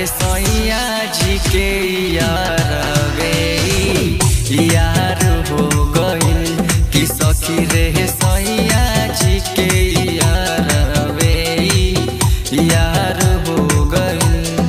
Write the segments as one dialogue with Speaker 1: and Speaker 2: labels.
Speaker 1: सैया जी के यारवे यार हो गइल कि सखी रे सैया जी के यारवे यार हो गइल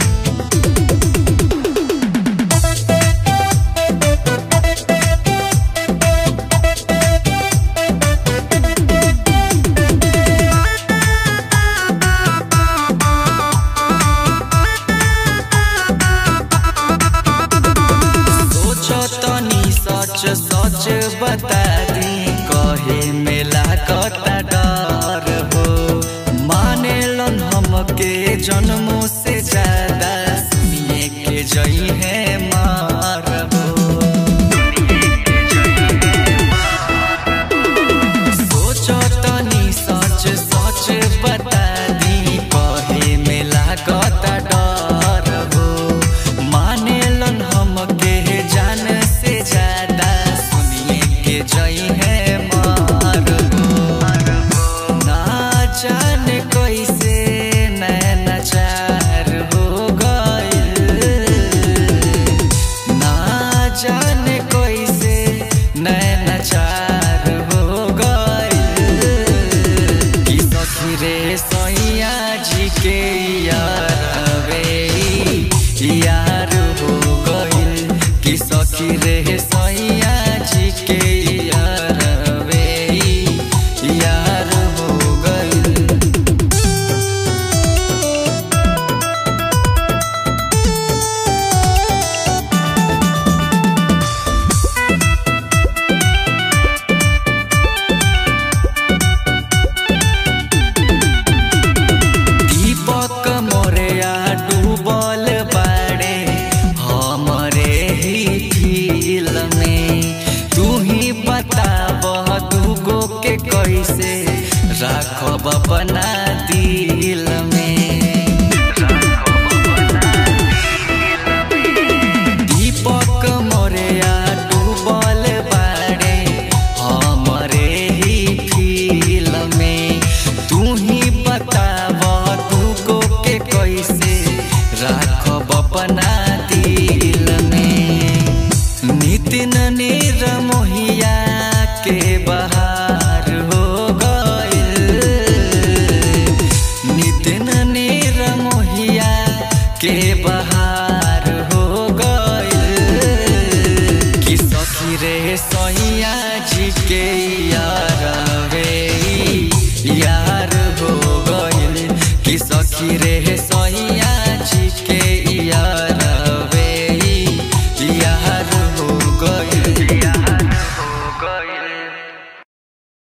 Speaker 1: सोचो तनी सच सच बता दी कहे मेला कता डर हो माने लन हमके जन्मों से ज्यादा सुनिए के जई है मार हो सोचो तनी सच सच बता दी कहे मेला कता डर हो माने लन हमके जान से ज्यादा सुनिए के जई है मार हो ना जाने कैसे नैना चार हो गइल ना जाने कैसे नैना चार हो गइल कि सखी रे सैया जी के यारवे यार हो गइल कि सखी रे सैया जी के यारवे यार हो गइल दीपक मोरिया डूबल बाड़े हमरे ही फील में तू ही बताब दूगो के कैसे राखब अपना दिल में दीपक मोरिया डूबल बाड़े हमरे ही फील में तू ही बताब दूगो के कैसे राखब अपना दिल में नितिन नीर मोहिया के बहार हो गइल नितिन नीर मोहिया के बहार हो गइल कि सखी रे सैया जी के यारवे यार हो गइल कि सखी रे